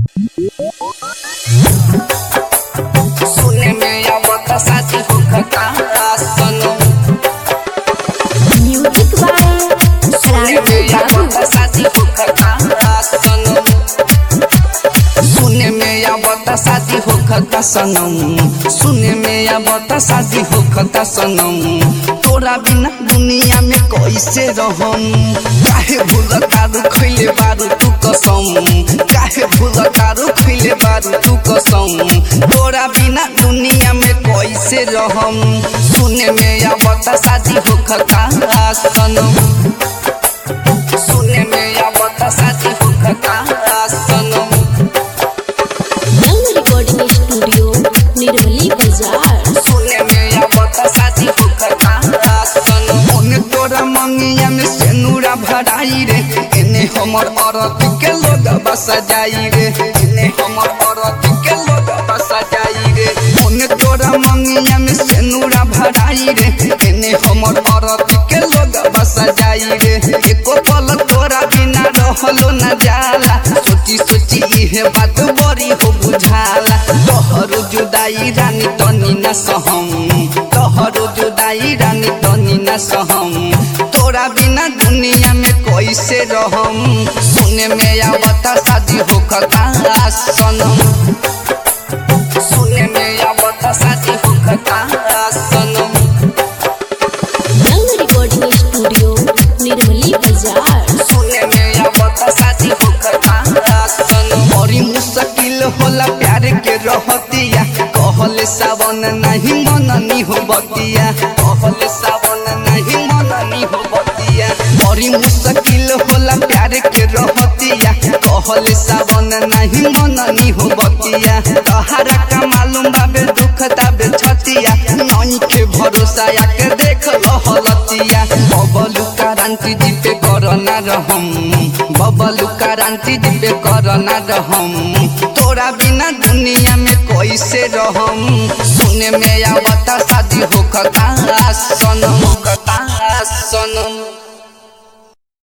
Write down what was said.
सुने में आवत साथी होखता सनम म्यूजिक बाय सुने राजू में बाबू आवत साथी होखता सनम सुने में आवत साथी होखता सनम सुने में आवत साथी होखता सनम तोरा बिना दुनिया में कैसे रहम काहे भूल तारू खैले बारू तू कसम काहे भूल तारू खैले बारू तू कसम तोरा बिना दुनिया में कैसे रहम सुने में आवत शादी होखता सनम सुने में आवत शादी होखता सनम यंग रिकॉर्डिंग स्टूडियो निर्मली बाजार सुने में आवत शादी होखता सनम ओने तोरा मंगिया में सेनुरा भराई रे एने हमर औरत के लोग बसा जाई रे एने हमर औरत के लोग बसा जाई रे ओने तोरा मंगिया में सेनुरा भराई रे एने हमर औरत के लोग बसा जाई रे एको पल तोरा बिना रहलो न जाला सोची सोची इहे बात बड़ी हो बुझाला तोहर जुदाई रानी तनी न सहम तोहर जुदाई रानी तनी न सहम तोरा बिना दुनिया में कैसे रहम सुने में आवत शादी होखता सनम सुने में आवत शादी होखता सनम यंग रिकॉर्डिंग स्टूडियो निर्मली बाजार सुने में आवत शादी होखता सनम बड़ी मुश्किल होला प्यार के रहतिया कहले सावन नहीं मननी हो बतिया कहले सावन नहीं मननी हो बतिया बड़ी मुश्किल होला प्यार के रहतिया कहले सावन नहीं मननी हो बतिया तहारा का मालूम बाबे दुख ताबे छतिया नई के भरोसा आके देख लहलतिया बबलू क्रांति जी पे करना रहम बबलू क्रांति जी पे करना रहम तोरा बिना दुनिया में कैसे रहम सुने में आवता शादी होखता सनम